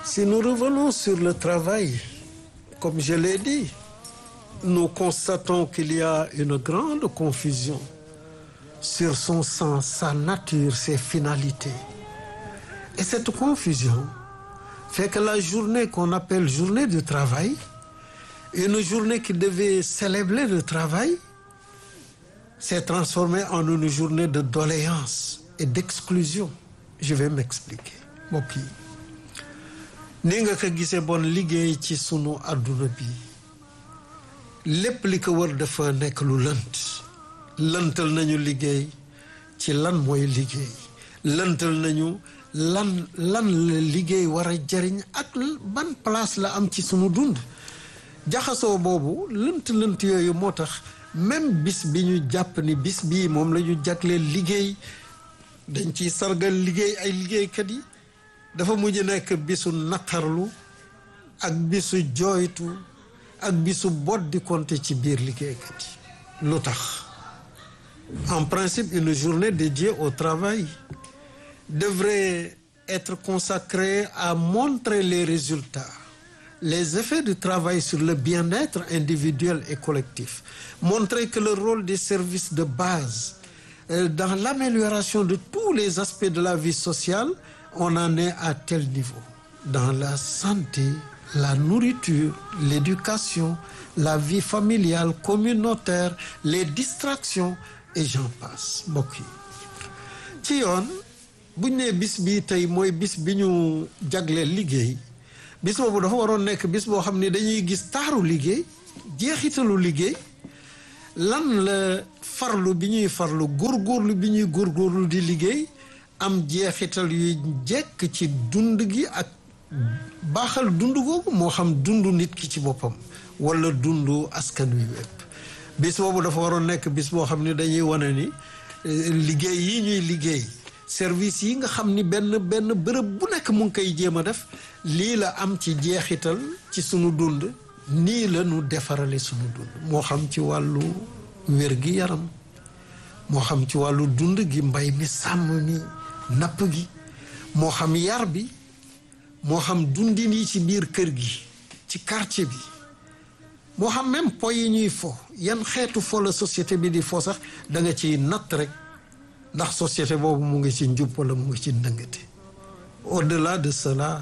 Si nous revenons sur le travail, comme je l'ai dit, nous constatons qu'il y a une grande confusion sur son sens, sa nature, ses finalités. Et cette confusion fait que la journée qu'on appelle journée du travail, une journée qui devait célébrer le travail, s'est transformée en une journée de doléance et d'exclusion. Je vais m'expliquer mbokk yi ni nga ko gisee bon liggéey ci sunu àdduna bi lépp li ko wër dafa nekk lu lënt lëntal nañu liggéey ci lan mooy liggéey lëntal nañu lan lan la liggéey war a jariñ ak ban place la am ci sunu dund jaxasoo boobu lënt lënt yooyu moo tax même bis bi ñu jàpp ni bis bii moom la ñu jagleel liggéey dañ ciy sargal liggéey ay liggéeykat yi dafa mujj nekk bisu naqarlu ak bisu jooytu ak bisu boddi konte ci biir liggéeykat yi lu tax en principe une journée dédiée au travail devrait être consacrée à montrer les résultats les effets du travail sur le bien-être individuel et collectif montrer que le rôle des services de base dans l'amélioration de tous les aspects de la vie sociale on en est à tel niveau dans la santé la nourriture l'éducation la vie familiale communautaire les distractions et j'en passe mbokk yi ci yoon buñ nee bis bi tey mooy bis bi ñu jagleel liggéey bis boobu dafa waroon nekk bis boo xam ne dañuy gis taaru liggéey jeexitalu liggéey lan la farlu bi ñuy farlu góorgóorlu bi ñuy góorgóorlu di liggéey am jeexital yuy jekk ci dund gi ak baaxal dund googu moo xam dund nit ki ci boppam wala dundu askan wi wépp bis boobu dafa waroon nekk bis boo xam ne dañuy wane ni liggéey yi ñuy liggéey service yi nga xam ni benn benn bërëb bu nekk mu ngi koy jéem a def lii la am ci jeexital ci sunu dund nii la ñu defarale sunu dund moo xam ci wàllu wér gi yaram moo xam ci wàllu dund gi mbay mi sàmm mi napp gi moo xam yar bi moo xam dundin yi ci biir kër gi ci quartier bi moo xam même po yi ñuy fo yan xeetu fo la société bi di fo sax da nga ciy natt rek ndax société boobu mu ngi ci njub wala mu ngi ci ndëngate au-delà de cela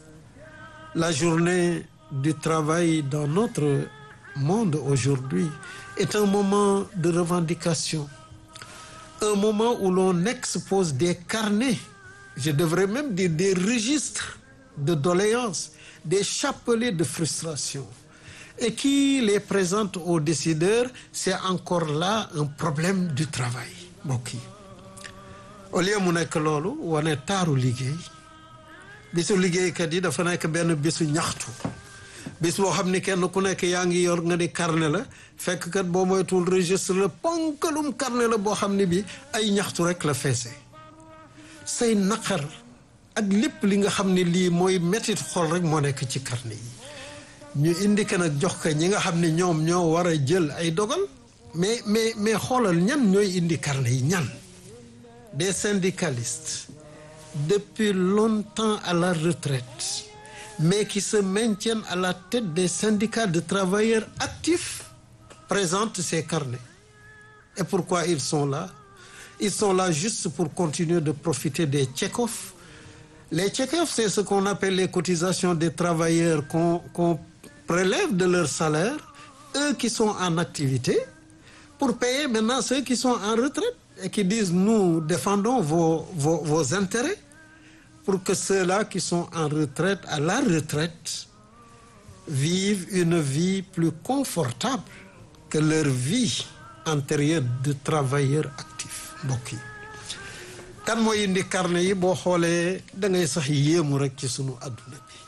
la journée du travail dans notre monde aujourd'hui est un moment de revendication un moment où l'on expose des carnets je devrais même dire des registres de doléances des chapelets de frustration et qui les présente aux décideurs c'est encore là un problème du travail mbokk yi au lieu mu nekk loolu wane taaru liggéey bisu liggéeykat yi dafa nekk benn bisu ñaxtu bis boo xam ni kenn ku nekk yaa ngi yor nga di carnet la fekk kat boo moytuwul registre la ponkalum carnet la boo xam ne bi ay ñaxtu rek la feese say naqar ak lépp li nga xam ne lii mooy métit xol rek moo nekk ci carnet yi ñu indi ko nag jox ko ñi nga xam ne ñoom ñoo war a jël ay dogal mais mais mais xoolal ñan ñooy indi carnet yi ñan des syndicalistes depuis longtemps à la retraite mais qui se maintiennent à la tête des syndicats de travailleurs actifs présentent ces carnets et pourquoi ils sont là ils sont là juste pour continuer de profiter des tchèques les tchèques c'est ce qu'on appelle les cotisations des travailleurs qu'on qu'on prélève de leur salaire eux qui sont en activité pour payer maintenant ceux qui sont en retraite et qui disent nous défendons vos vos vos intérêts pour que ceux-là qui sont en retraite à la retraite vivent une vie plus confortable que leur vie antérieure de travailleurs actifs mbokk yi kan mooy indi carnet yi boo xoolee da ngay sax yéemu rek ci sunu àdduna bi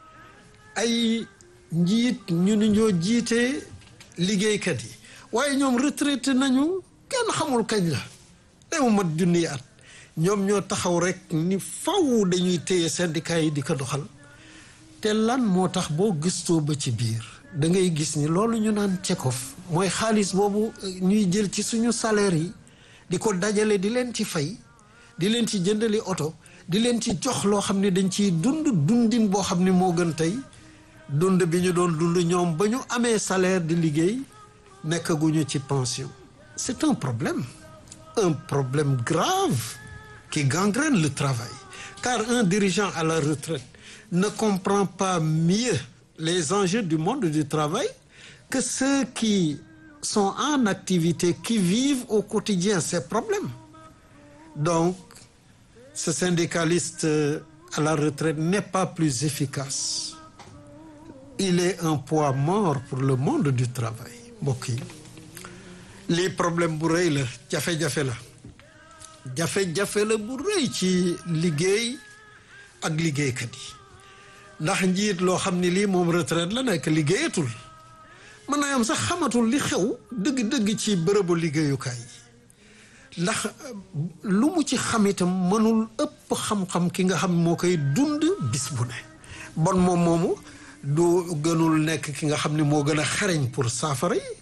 ay njiit ñu ni ñoo jiite liggéeykat yi waaye ñoom retraité nañu kenn xamul kañ la day mu mat junniy at ñoom ñoo taxaw rek ni faw dañuy téye syndicat yi di ko doxal te lan moo tax boo gëstoo ba ci biir da ngay gis ni loolu ñu naan cekof mooy xaalis boobu ñuy jël ci suñu salaire yi di ko dajale di leen ci fay di leen ci jëndali oto di leen ci jox loo xam ne dañ ciy dund dundin boo xam ne moo gën tey dund bi ñu doon dund ñoom ba ñu amee salaire di liggéey nekkaguñu ci pension c'est un problème un problème grave qui gangrène le travail car un dirigeant à la retraite ne comprend pas mieux les enjeux du monde du travail que ceux qui sont en activité qui vivent au quotidien ces problèmes donc ce syndicaliste à la retraite n'est pas plus efficace il est un poids mort pour le monde du travail mbokk yi lii problème bu rëy la jafe-jafe la jafe-jafe la bu rëy ci liggéey ak liggéeykat yi ndax njiit loo xam ni lii moom retraite la nekk liggéeyatul mën naa am sax xamatul li xew dëgg-dëgg ci bërëbu liggéeyukaay yi ndax lu mu ci xam itam mënul ëpp xam-xam ki nga xam moo koy dund bis bu ne bon moom moomu du gënul nekk ki nga xam ne moo gën a xereñ pour saafara yi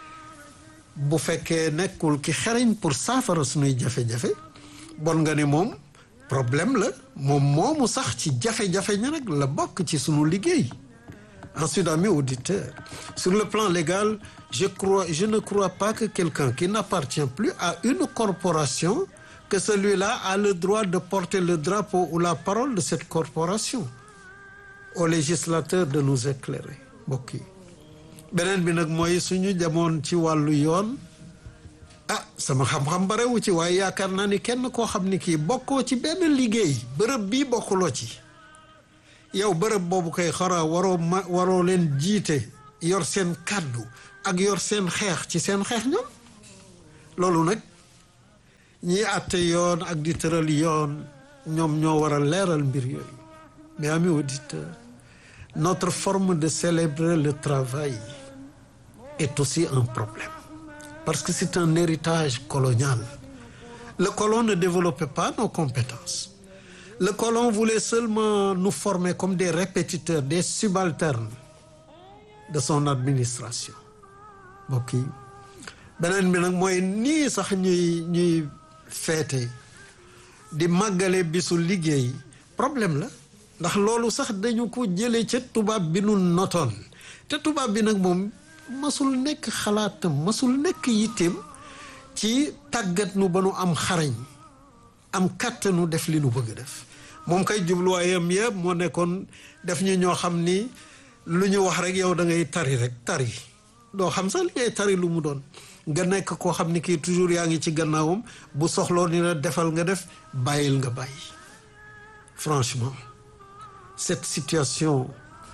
bu fekkee nekkul ki xereñ pour saafara suñuy jafe-jafe bon nga ne moom problème la moom moomu sax ci jafe-jafe ñi rek la bokk ci sunu liggéey ensuite amis auditeurs sur le plan légal je crois je ne crois pas que quelqu'un qui n'appartient plus à une corporation que celui-là a le droit de porter le drapeau ou la parole de cette corporation au législateur de nous éclairer mbokk yi beneen bi nag mooy suñu demoon ci wàllu yoon ah sama xam-xam barewu ci waaye yaakaar naa ni kenn koo xam ni kii bokkoo ci benn liggéey bërëb bii bokkuloo ci yow bërëb boobu koy xara waroo ma waroo leen jiite yor seen kàddu ak yor seen xeex ci seen xeex ñoom loolu nag ñiy àtte yoon ak di tëral yoon ñoom ñoo war a leeral mbir yooyu mais amis auditeurs notre forme de célébrer le travail est aussi un problème parce que c'est un héritage colonial le colon ne développait pas nos compétences le colon voulait seulement nous former comme des répétiteurs des subalternes de son administration mbokk yi beneen bi nag mooy nii sax ñuy ñuy feete di màggale bisu liggéey problème la ndax loolu sax dañu ko jëlee ca tubaab bi nu notoon te tubaab bi nag moom masul nekk xalaatam masul nekk yitteem ci tàggat nu ba nu am xarañ am kàttanu def li nu bëgg def moom kay jubluwaayam yëpp moo nekkoon def ñu ñoo xam ni lu ñu wax rek yow da ngay tari rek tari doo xam sax li ngay tari lu mu doon nga nekk koo xam ni kii toujours yaa ngi ci gannaawam bu soxloo ni la defal nga def bàyyil nga bàyyi franchement cette situation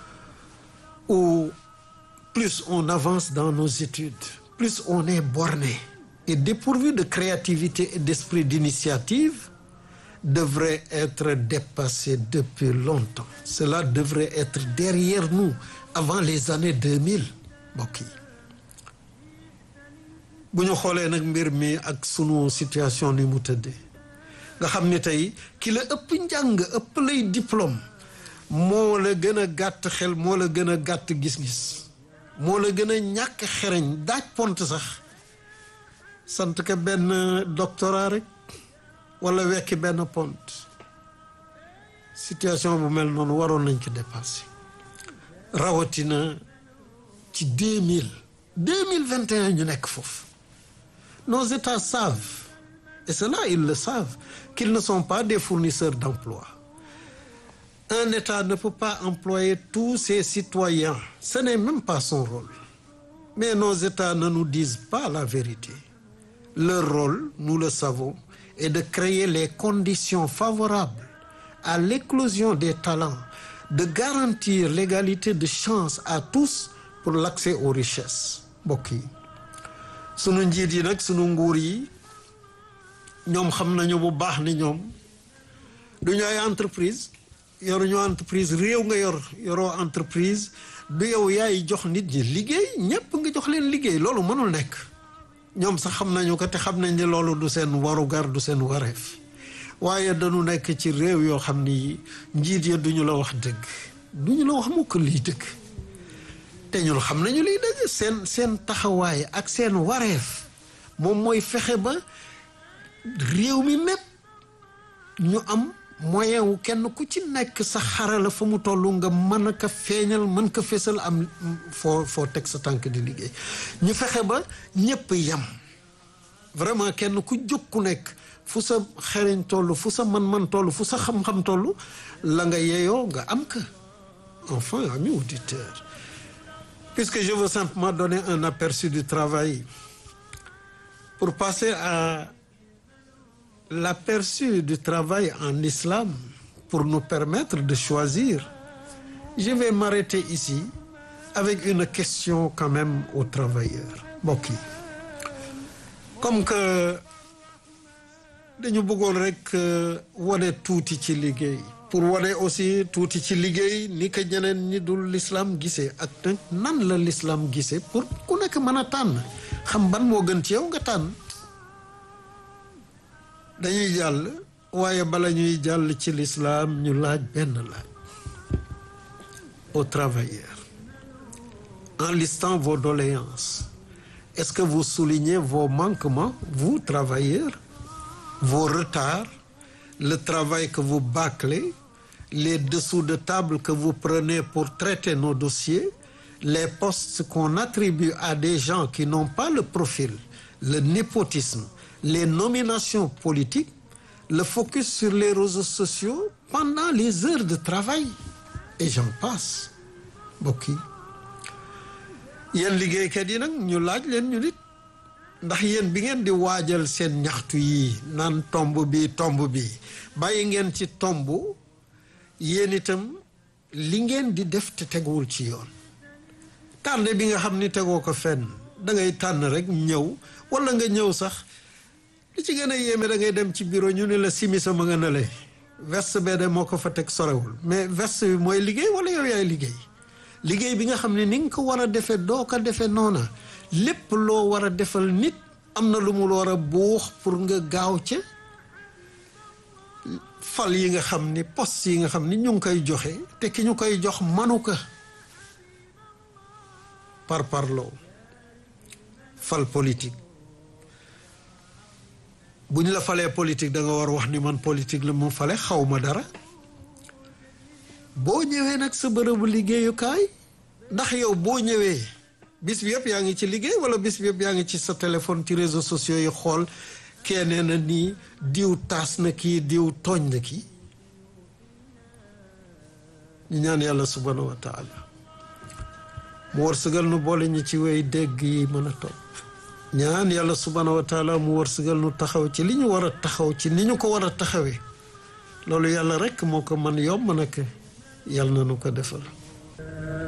où plus on avance dans nos études plus on est borné et dépourvu de créativité et d'esprit d'initiative devrait être dépassé depuis longtemps cela devrait être derrière nous avant les années 2000 mbokk yi bu ñu xoolee nag mbir mi ak sunu situation ni mu tëddee nga xam ni tey ki la ëpp njàng ëpp lay diplôme moo la gën a gàtt xel moo la gën a gàtt gis-gis moo la gën a ñàkk xereñ daaj pont sax sant ka benn doctorat rek wala wekki benn pont situation bu mel noonu waroon nañ ko dépasser rawatina ci deux mille deux mille vingt et un ñu nekk foofu nos états savent et cela ils le savent qu'ils ne sont pas des fournisseurs d'emploi un état ne peut pas employer tous ses citoyens ce n'est même pas son rôle mais nos états ne nous disent pas la vérité leur rôle nous le savons est de créer les conditions favorables à l'éclosion des talents de garantir l'égalité de chance à tous pour l'accès aux richesses mbokk yi sunu njiit yi nag sunu nguur yi ñoom xam nañu bu baax ni ñoom du ñu ay entreprise yoruñu entreprise réew nga yor yoroo entreprise du yow yaay jox nit ñi liggéey ñépp nga jox leen liggéey loolu mënul nekk ñoom sax xam nañu ko te xam nañ ne loolu du seen warugar du seen wareef waaye dañu nekk ci réew yoo xam ni njiit ya duñu la wax dëgg duñu la wax mukk liy dëgg te ñun xam nañu liy dëgg seen seen taxawaay ak seen wareef moom mooy fexe ba réew mi mépp ñu am moyen wu kenn ku ci nekk sa xarala fa mu toll nga mën a ko feeñal mën ko fésal am foo foo teg sa tànk di liggéey ñu fexe ba ñëpp yem vraiment kenn ku jóg ku nekk fu sa xereñ toll fu sa man-man toll fu sa xam-xam toll la nga yeeyoo nga am ka enfin amis auditeurs puisque je veux simplement donner un aperçu du travail pour passer à l'aperçu du travail en islam pour nous permettre de choisir je vais m'arrêter ici avec une question quand même aux travailleurs mbokk yi comme que dañu bëggoon rek wane tuuti ci liggéey pour wane aussi tuuti ci liggéey ni ko ñeneen ñi dul l'islam gisee ak nag nan la l'islam gisee pour ku nekk mën a tànn xam ban moo gën ci yow nga tànn dañuy jàll waaye bala ñuy jàll ci l'islam ñu laaj benn laaj aux travailleurs en listant vos doléances est-ce que vous soulignez vos manquements vous travailleurs vos retards le travail que vous bâclez les dessous de table que vous prenez pour traiter nos dossiers les postes qu'on attribue à des gens qui n'ont pas le profil le népotisme les nominations politiques le focus sur les réseaux sociaux pendant les heures de travail et j'en passe mbokk yi yéen liggéeykat yi nag ñu laaj leen ñu nit ndax yéen bi ngeen di waajal seen ñaxtu yi naan tomb bi tomb bi bàyyi ngeen ci tomb yéen itam li ngeen di def te teguwul ci yoon tànn bi nga xam ni tegoo ko fenn da ngay tànn rek ñëw wala nga ñëw sax li ci gën a yéeme da ngay dem ci bureau ñu ne la simisa ma nga nale veste bee de moo ko fa teg sorewul mais veste bi mooy liggéey wala yow yaay liggéey liggéey bi nga xam ne ni nga ko war a defee doo ko defee noona lépp loo war a defal nit am na lu mu war a buux pour nga gaaw ca fal yi nga xam ni poste yi nga xam ni ñu ngi koy joxe te ki ñu koy jox manu ko par parloo fal politique bu ñu la falee politique da nga war wax ni man politique la mu fale xaw ma dara boo ñëwee nag sa bërëbu liggéeyukaay ndax yow boo ñëwee bis bi yëpp yaa ngi ci liggéey wala bis bi yëpp yaa ngi ci sa téléphone ci réseaux sociaux yi xool kenee na nii diw taas na kii diw tooñ na kii ñu ñaan yàlla subhanahu wa taala mu wërsëgal nu boole ñi ci wey dégg yi mën a topp ñaan yàlla subhanahu wa taala mu wërsëgal nu taxaw ci li ñu war a taxaw ci ni ñu ko war a taxawee loolu yàlla rekk moo ko man yomb nag yàlla na nu ko defal